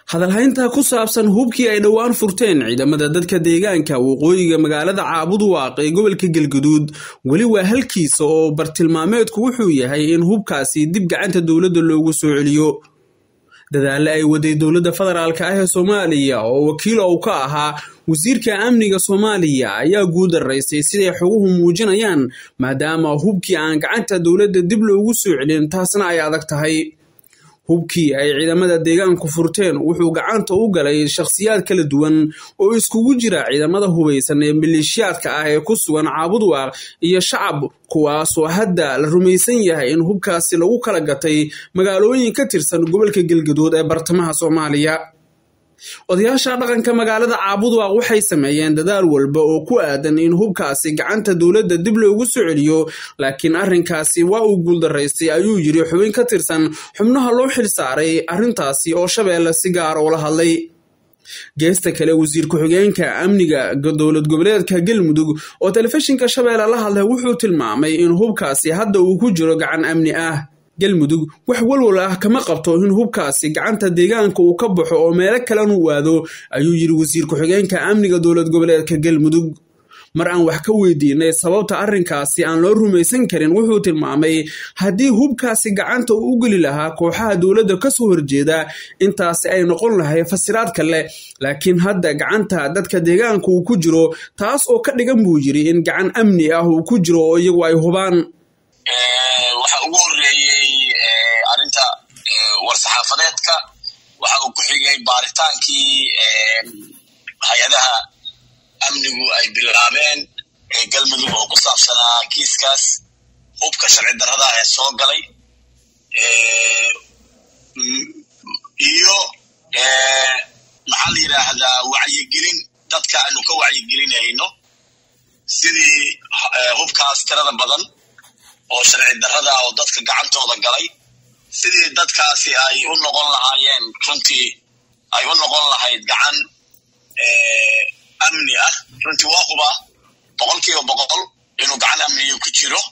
hadalhaynta ku saabsan hubkii ay dhowaan furteen ciidamada dadka deegaanka waqooyiga magaalada caabuduwaaq ee gobolka galguduud weli waa halkiisa oo bartilmaameedku wuxuu yahay in hubkaasi dib gacanta dowladda loogu soo celiyo dadaale ay waday dowladda federaalk ah ee soomaaliya oo wakiil ou ka ahaa wasiirka amniga soomaaliya ayaa guudaraysay siday xoguhu muujinayaan maadaama hubkii aan gacanta dowladda dib loogu soo celin taasna ay adag tahay hubkii ay ciidamada deegaanku furteen wuxuu gacanta u galay shakhsiyaad kala duwan oo iskugu jira ciidamada hubaysan ee maleeshiyaadka ah ee ku sugan caabudwaaq iyo shacab kuwaasoo hadda la rumaysan yahay in hubkaasi lagu kala gatay magaalooyin ka tirsan gobolka galgaduud ee bartamaha soomaaliya odayaasha dhaqanka magaalada caabudwaaq waxay sameeyeen dadaal walba oo ku aadan in hubkaasi gacanta dowladda dib loogu soo celiyo laakiin arrinkaasi waa uu guuldaraystay ayuu yiri xubin ka tirsan xubnaha loo xil saaray arrintaasi oo shabeelle si gaara ula hadlay geesta kale wasiir ku-xigeenka amniga dowlad goboleedka galmudug oo telefishinka shabeelle la hadlay wuxuu tilmaamay in hubkaasi hadda uu ku jiro gacan amni ah galmudug wax walwal ah kama qabto in hubkaasi gacanta deegaanka uu ka baxo oo meelo kalenu waado ayuu yiri wasiir ku-xigeenka amniga dowlad goboleedka galmudug mar aan wax ka weydiinay sababta arrinkaasi aan loo rumaysan karin wuxuu tilmaamay haddii hubkaasi gacanta uu u geli lahaa kooxaha dowladda kasoo horjeeda intaasi ay noqon lahay fasiraad kale laakiin hadda gacanta dadka deegaanka uu ku jiro taas oo ka dhigan buu yiri in gacan amni ah uu ku jiro oo iyagu ay hubaan waxa ugu horeeyey arrinta war-saxaafadeedka waxa uu ku xigay baaritaankii hay-adaha amnigu ay bilaabeen galmudug oo ku saabsanaa kiiskaas hubka sharci darrada ee soo galay iyo maxaa la yidhaahdaa wacyigelin dadka aanu ka wacyigelinayno sidii hubkaas tirada badan oo sharci darrada oo dadka gacantooda galay sidii dadkaasi ay u noqon lahaayeen runtii ay u noqon lahayd gacan amni ah runtii waa hubaa boqol kiiba boqol inuu gacan amniyo ku jiro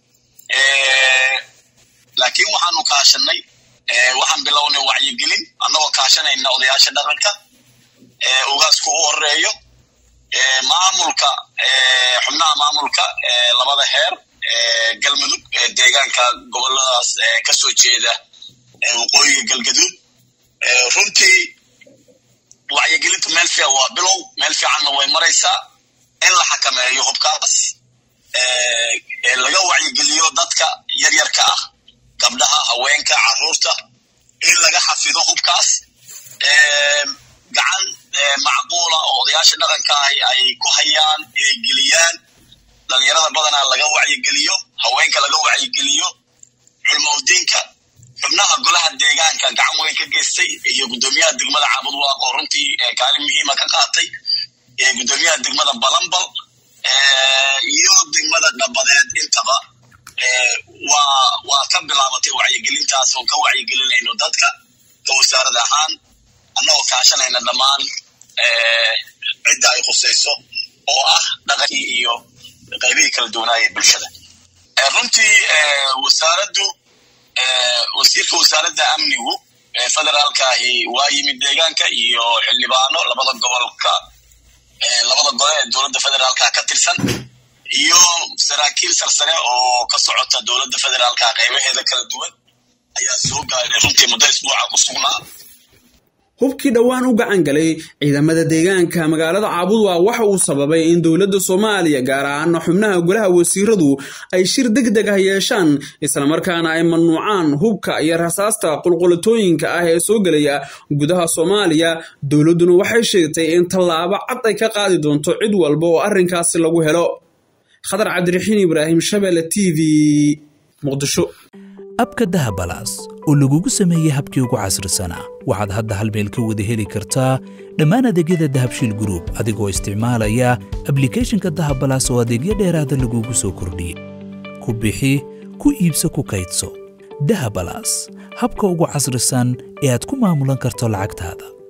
laakiin waxaanu kaashanay waxaan bilownay wacyigelin annagoo kaashanayna odayaasha dhaqanka ugaasku u horeeyo maamulka xubnaha maamulka labada heer galmudug deegaanka goboladaas kasoo jeeda waqooyiga galgaduud runtii wacyigelinta meel fiican waa bilow meel fiicanna way maraysaa in la xakameeyo hubkaas laga wacyigeliyo dadka yaryarka ah gabdhaha haweenka caruurta in laga xafido hubkaas gacan macquula oo odayaasha dhaqanka ahi ay ku hayaan inay geliyaan dhalinyarada badanaa laga wacyigeliyo haweenka laga wacyigeliyo culmaudiinka xubnaha golaha deegaanka gacan weyn ka geystay iyo guddoomiyaha degmada caabudwaaq oo runtii kaalin muhiima ka qaatay guddoomiyaha degmada balambal iyo degmada dhabadeed intaba waa waa ka bilaabatay wacyigelintaas oo ka wacyigelinayno dadka ka wasaarad ahaan annagoo kaashanayna dhammaan cidda ay khusayso oo ah dhaqankii iyo qaybihii kala duwanaaya bulshada runtii wasaaraddu wasiirka wasaaradda amnigu federaalkaahi waa yimid deegaanka iyo xildhibaano labada gobolka labada gole ee dowladda federaalka ka tirsan iyo saraakiil sarsare oo ka socota dowladda federaalka qaybaheeda kala duwan ayaa soo gaaray runtii muddo isbuuca ku sugnaa hubkii dhowaan u gacan galay ciidamada deegaanka magaalada caabudwaaq waxa uu sababay in dowladda soomaaliya gaar ahaana xubnaha golaha wasiiradu ay shir deg deg ah yeeshaan islamarkaana ay mamnuucaan hubka iyo rasaasta qulqulatooyinka ah ee soo gelaya gudaha soomaaliya dowladduna waxay sheegtay in tallaabo cad ay ka qaadi doonto cid walba oo arrinkaasi lagu helo khadar cabdiraxiin ibraahim shabeelle t v muqdisho abka dahabalaas oo lagugu sameeyey habkii ugu casrisanaa waxaad hadda hal meel ka wada heli kartaa dhammaan adeegyada dahabshiil gruub adigoo isticmaalaya ablikhethonka dahabalaas oo adeegyo dheeraada lagugu soo kordhiyey ku bixi ku iibso ku kaydso dahabalaas habka ugu casrisan ee aad ku maamulan karto lacagtaada